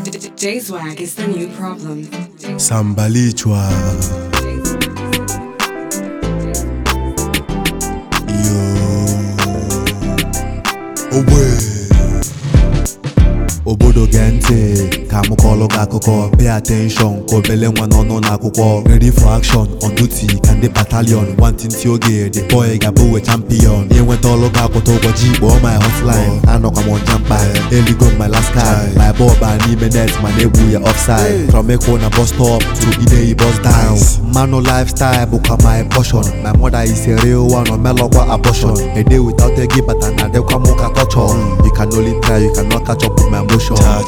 J-Swag is the new problem. Sambalichwa Yo Owe obodo gee ntị ka m kọọlụ gị akụkọ pay attention ka obele nwa n'ọnụ n'akwụkwọ ready for action on duty ka ndị battalion nwantịntị oge the boy ga-abụ we champion inweta ọlụ gị akwụta ụbọchị kpọọ my hotline anọkwa m ọnja mkpa eligo m my last card my ball baa n'ime net ma na-egwu ya offside from ekwo na bus stop to ideyi bus down mmanụ lifestyle bụkwa my portion my mother is a real one omelọkwa abortion a day without ego bata na adịkwa m ka torture you can only try you cannot catch up with my emotion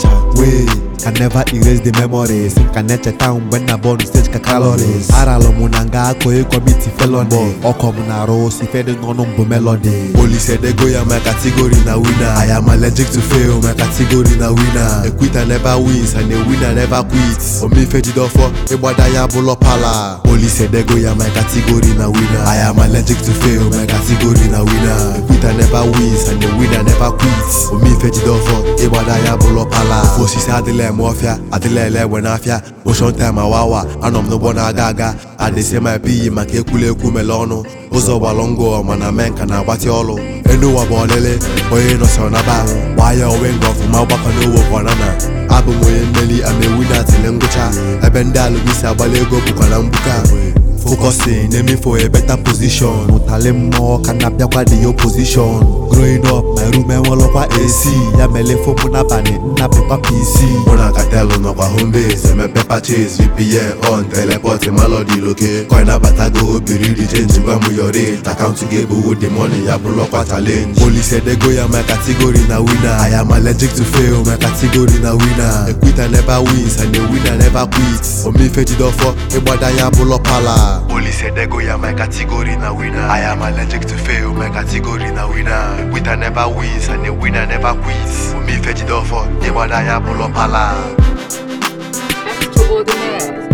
wey can never erase the memories ka na-echeta mgbe nna bọọlụ stage ka calories aralụ m na nga akụ ịkọmiti felony ọkọ m na-arụ si fedị n'ọnụ mbụ melody polisi edego ya my category na winner I am allergic to fail my category na winner a quitter never wins and a winner never quits omife jidofọ ịgbada ya bụlọ pala polisi edego ya my category na winner I am allergic to fail my category na winner a quitter never wins and a winner never quits omife jidofọ ịgbada ya bụlọ pala ofe osisi adịla eme ọfịa adịla ele egbe n'afịa motion time awawa anọ m n'ụgbọ na-aga aga adịsị ma ebighị maka ekwula ekwu mele ọnụ ụzọ gbalụ ngụ mana mee nka na-agbatị ọlụ enu ụwa bụ ọlịlị onye nọsọrọ naba gbaa ya onwe nga ọfụma ọgbakọ n'owo kwanana abụ m onye mmeri amewu na atịle ngwụcha ebe ndị alụmisi agbala ego bụkwa na mgbuka focusing aiming for a better position ụtalị mmụọ ka na-abịakwa the opposition growing up my room enwelọkwa AC ya mele fomụ n'abalị nnapịkwa PC mụ na katelu nọkwa home base emepe purchase VPN on teleport melody loke coin abatago obiri di change gwa m your rate akaụntụ gị ebuwo the money ya bụrụkwa challenge police edego ya my category na winner I am allergic to fail my category na winner a quitter never wins and a winner never quits omife jidofọ ịgbada ya bụlọ pala Police edego ya my category na winner I am allergic to fail my category na winner A quitter never wins and a winner never quits Omife jidofọ ịgbada ya bụlọ pala Extraordinaire.